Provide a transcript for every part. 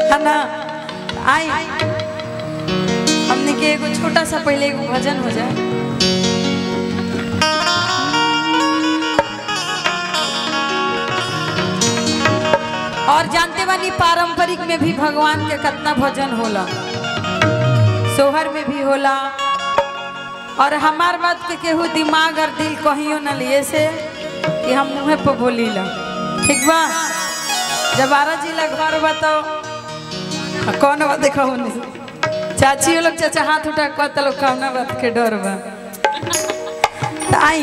है ना आई हमने के एगो छोटा सा पहले एगो भजन हो जाए और जानते बानी पारंपरिक में भी भगवान के कितना भजन होला सोहर में भी होला और हमार बात के केहू दिमाग और दिल कहियो न लिए से कि हम मुँह पर बोली ला ठीक बा जब बारह जिला घर बा तो हाँ, कौन बात देखा चाची लोग चाचा हाथ उठा कहता लोग कौन बात के डर बा तो आई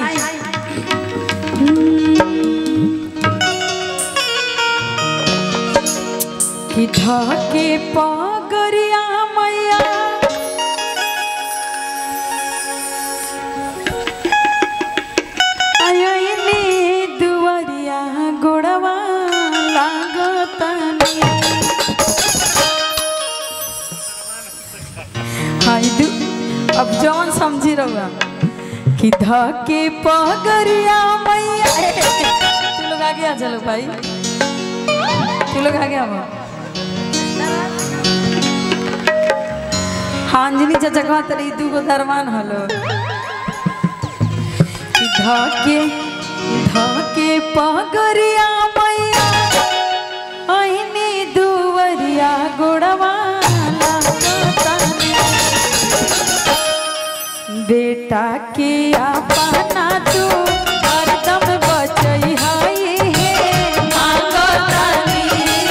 कि धके पगरिया मैया आयने दुवरिया गोड़वा लागतनी हाय दु अब जौन समझी रहुआ कि धके पगरिया मैया तू लोग आगे आ चलो भाई तू लोग आगे आओ हांजनी चाचा कहत रही दू गो दरमान हलो कि धके धके पगरिया मैया आईनी दुवरिया गोड़वा लागतानी। बेटा के अपना तू हरदम बचई हाय हे मांगतानी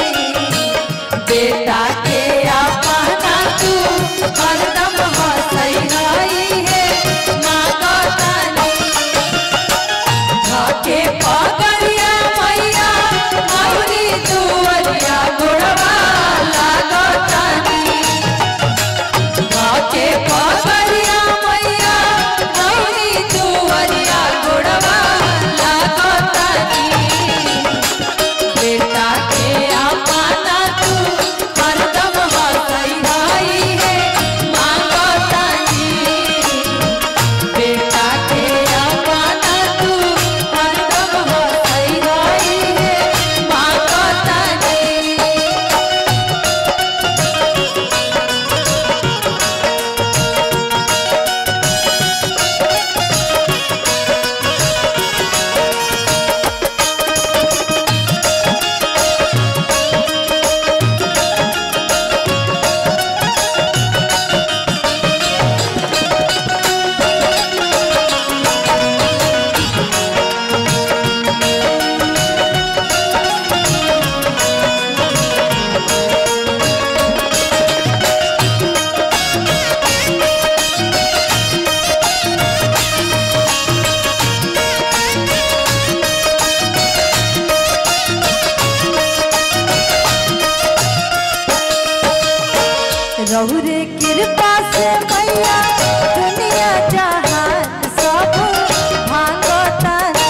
बेटा के अपना तू हरदम हंसई हाय हे मांगतानी धके पगरिया मैया मौरी दुवरिया गोड़वा लागतानी धके पगरिया मैया मौरी दुवरिया गोड़वा लागतानी बेटा के अपना तू हरदम हंसई हाय हे मांगतानी बेटा के अपना तू हरदम हंसई हाय हे मांगतानी रहुरे कृपा से मैया दुनिया जहान सब भागतानी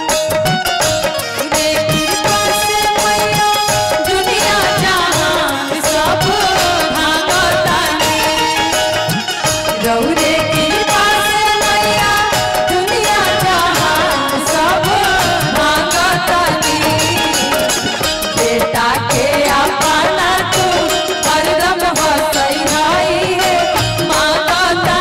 रे कृपा से मैया दुनिया जहान सब भागतानी रहुरे कृपा से मैया दुनिया जहान सब भागतानी बेटा के अपना तू हरदम हंसई हाय हे मांगता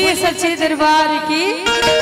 बोलिए सच्चे दरबार की